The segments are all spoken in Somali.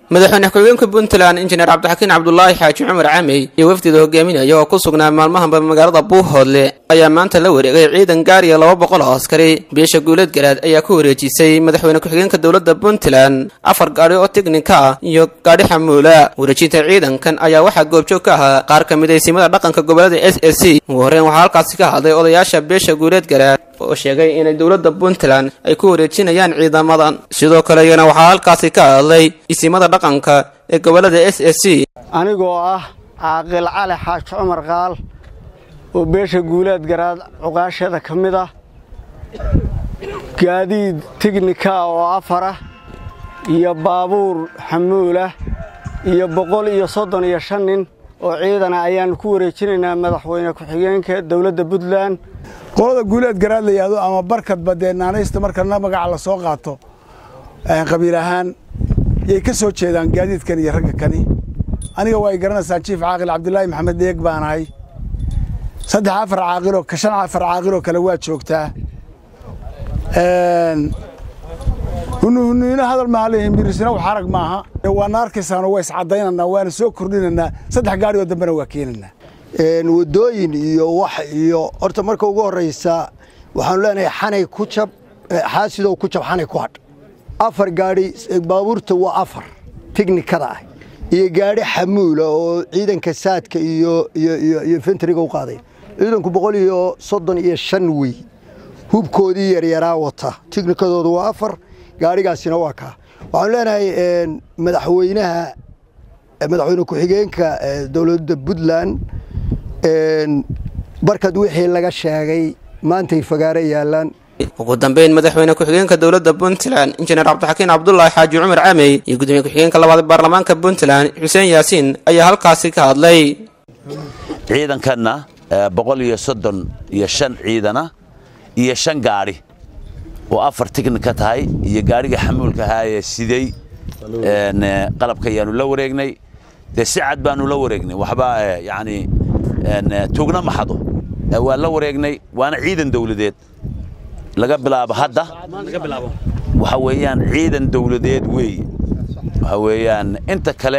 madaxweyne ku-xigeenka puntland injineer cabdixakiin cabdulaahi xaaji cumar camey iyo wafdida hogaaminaya oo ku sugnaa maalmahanba magaalada buuhoodle ayaa maanta la wareegay ciidan gaariya laba boqol oo askari beesha guuleed garaad ayaa ku wareejisay madaxweyne ku-xigeenka dowladda puntland afar gaadhi oo tiknika ah iyo gaadhi xamuula wareejinta ciidankan ayaa waxaa goobjoog ka ahaa qaar ka mid aysimada dhaqanka gobolada s s c ugu horreyn waxaa halkaasi ka hadlay odayaasha beesha guuleed garaad oo sheegay inay dowladda puntland ay ku wareejinayaan ciidamadan sidoo kale iyana waxaa halkaasi ka hadlay isimada dhaqanka ee gobolada s s c anigoo ah caaqil cali xaaji cumar qaal oo beesha guulaad garaad cuqaashada ka mid ah gaadiid tignika oo afarah iyo baabuur xamuulah iyo boqol iyo soddon iyo shan nin oo ciidana ayaannu ku wareejinaynaa madaxweyne ku-xigeenka dowladda puntland qolada guuleed garaad la yidhaahdo ama barkadba dee naanaysta markana magaca la soo qaato qabiil ahaan yay ka soo jeedaan gaadiidkan iyo ragga kani aniga waa ay garanaysaan jiif caaqil cabdilaahi maxamed dheeg baan ahay saddex afar caaqiloo shan afar caaqiloo kale waa joogtaa hunuhuniino hadal maaha leeyihin mirisina wax arag maaha waana arkaysaanoo waa iscaddaynanaa waana soo kordhinanaa saddex gaari oo dambena waa keenanaa wadooyin iyo wax iyo horta marka ugu horraysa waxaanu leenahay xanay ku jab xaasidow ku jab xanay ku hadh afar gaadhi baabuurta waa afar tiknikada ah iyo gaadhi xamuula oo ciidanka saadka iyo iyo fentriga u qaaday ciidanku boqol iyo soddon iyo shan wey hubkoodii yaryaraa wata tiknikadooda waa afar gaadhigaasina waa kaa waxaanu leenahay madaxweynaha madaxweyne ku-xigeenka dowladda puntland barkad wixii laga sheegay maantay fagaaro yaalaan ugu dambeyn madaxweyne ku-xigeenka dowladda puntland injineer cabdixakiin cabdulaahi xaaji cumar camey iyo gudoomiye ku-xigeenka labaad baarlamaanka puntland xuseen yaasiin ayaa halkaasi ka hadlay ciidankanna boqol iyo soddon iyo shan ciidana iyo shan gaadhi oo afar tiknika tahay iyo gaadhiga xamuulka ahaayee siday qalabka ayaanu la wareegnay dee si cad baanu la wareegnay waxba yani tugna maxado waa la wareegnay waana ciidan dawladeed laga bilaabo hadda waxa weeyaan ciidan dawladeed weeye waxa weeyaan inta kale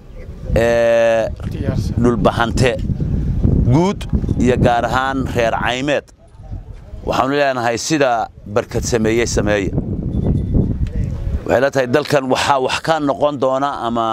dhulbahante guud iyo gaar ahaan reer caymeed waxaanu leenahay sida barkad sameeyey sameeya waxay la tahay dalkan waxaa wax ka noqon doona ama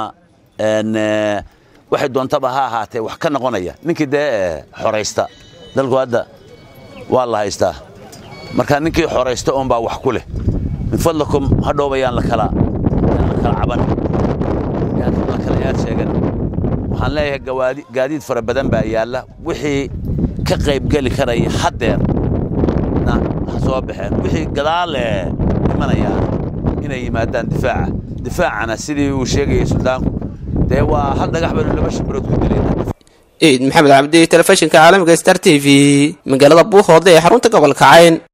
waxay doontaba ha ahaatee wax ka noqonaya ninkii dee xoraysta dalku hadda waa la haystaa marka ninkii xoraysta oonbaa wax ku leh min fadlakum hadhowba yaan lakala kala caban yaan la kala yaad sheegan waxaan leeyahay gaadiid fara badan baa yaalla wixii ka qaybgeli karaya haddeer na ha soo baxeen wixii gadaal imanayaan inay yimaadaan difaaca difaacana sidii uu sheegayay suldaanku dee waa hal dhagax baynu laba shimbirood ku dilayna ciid maxamed cabdi telefishinka caalamiga star t v magaalada buuhoodle ee xarunta gobolka cayn